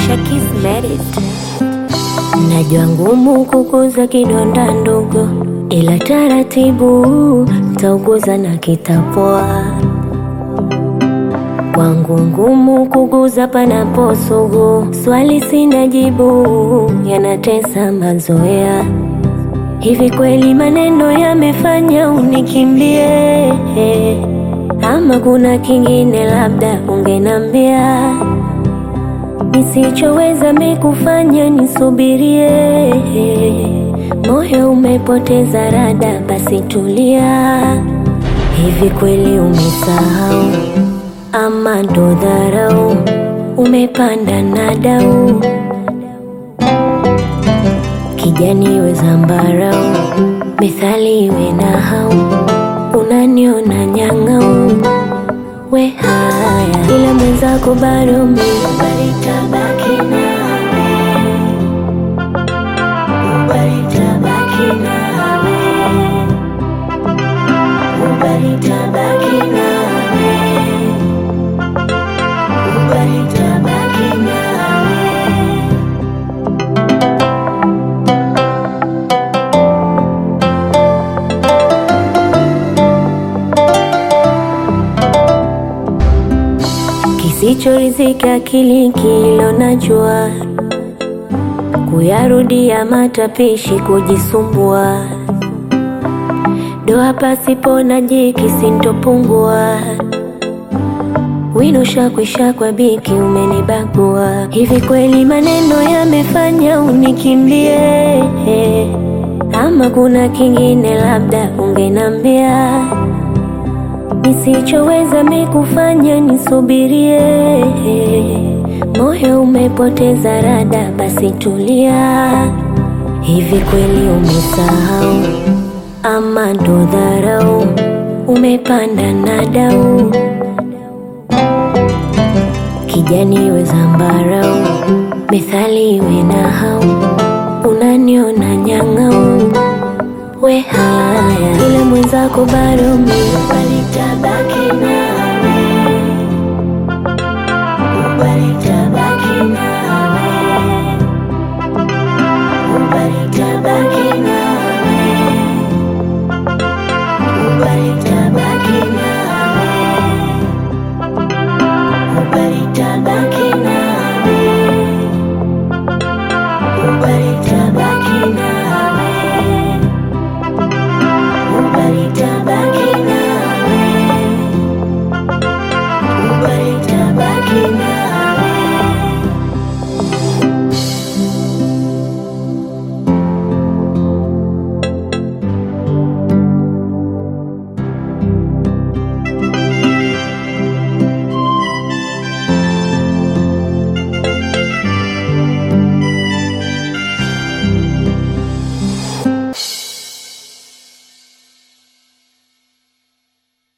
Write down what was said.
Shakis married. Najua ngumu kukuza kidonda ndogo, ila taratibu tauguza na kitapoa. Kwangu ngumu kuguza panapo sugu, swali sina jibu, yanatesa mazoea. Hivi kweli maneno yamefanya unikimbie, ama kuna kingine labda ungenambia nisichoweza mikufanya nisubirie. Moyo umepoteza rada, basi tulia. Hivi kweli umesahau ama ndo dharau? Umepanda na dau kijani we zambarau, methali iwe na hau, unaniona nyang'au we haya, ila mwenzako bado mi baritabaki nawe, baritabaki nawe, baritabaki nawe, baritabaki nawe. Kisichorizika akili kilo najua, kuyarudia matapishi kujisumbua, doa pasipo na jiki sintopungua, wino shakwisha kwa biki umenibagua. Hivi kweli maneno yamefanya unikimbie, ama kuna kingine labda ungenambia nisichoweza mikufanya nisubirie. Moyo umepoteza rada, basi tulia. Hivi kweli umesahau ama ndo dharau? Umepanda na dau kijani we zambarau, methali iwe na hau, unaniona nyang'au we haya, ila mwenzako bado mi balitabaki nawe, balitabaki